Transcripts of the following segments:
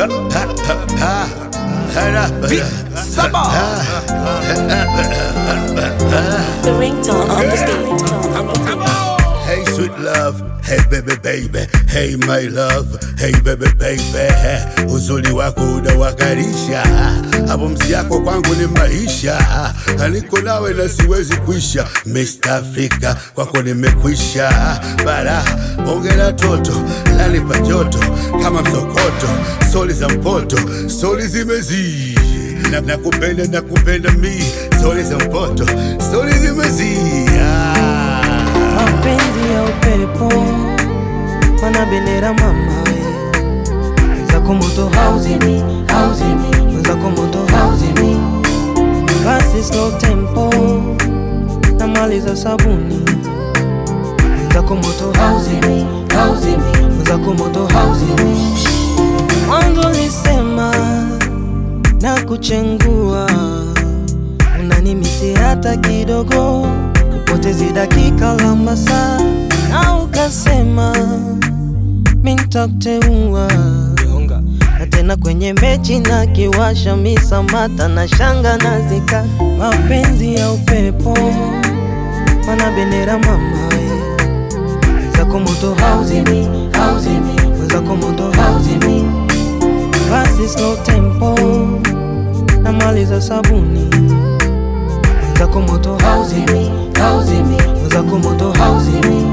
The ringtone on the beat. Hey sweet love, hey baby baby, hey my love, hey baby baby. Uzuri wako unawakarisha, hapo msi yako kwangu ni maisha. Niko nawe na siwezi kuisha, Mr. Africa kwako nimekwisha. Bara ongera toto, lanipa joto kama msokoto, soli za mpoto, soli zimezii na nakupenda nakupenda mi, soli za mpoto, soli zimezii ah. mapenzi ya upepo mana bendera mama we zako moto hauzimi hauzimi zako moto hauzimi basi slow tempo na mali za sabuni zako moto hauzimi hauzimi zako moto hauzimi mwanzo lisema na kuchengua unanimisi hata kidogo upotezi dakika la masaa na ukasema mintakteua na tena kwenye mechi na kiwasha misamata na shanga na zika mapenzi ya upepo mana bendera mama we zako moto hauzimi hauzimi zako moto hauzimi basi slow tempo na mali za sabuni zako moto hauzimi hauzimi zako moto hauzimi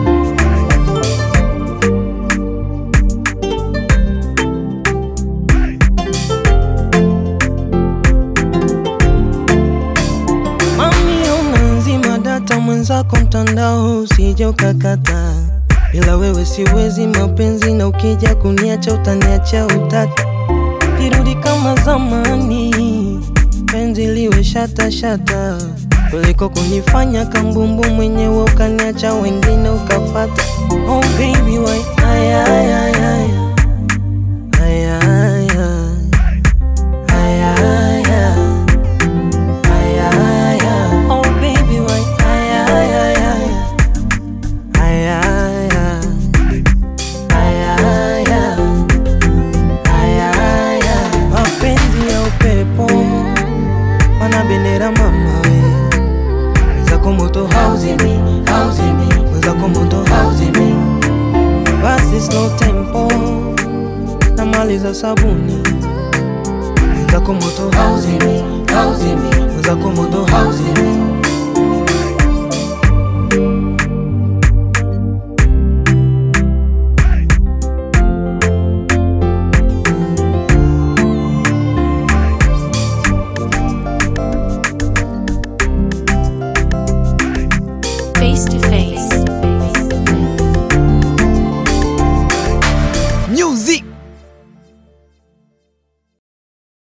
Mami unazima data mwenzako mtandao usije ukakata bila wewe siwezi mapenzi na ukija kuniacha utaniacha utata kirudi kama zamani penzi liwe shata shata kuliko kunifanya kambumbu mwenyewe ukaniacha wengine ukafata oh baby why aya aya aya aya aya aya aya aya aya oh baby why aya aya aya aya aya aya aya aya aya mapenzi ya upepo mana bendera mama we zako moto hauzimi hauzimi zako moto hauzimi basi slow tempo na mali za sabuni zako moto hauzimi hauzimi zako moto hauzimi Face to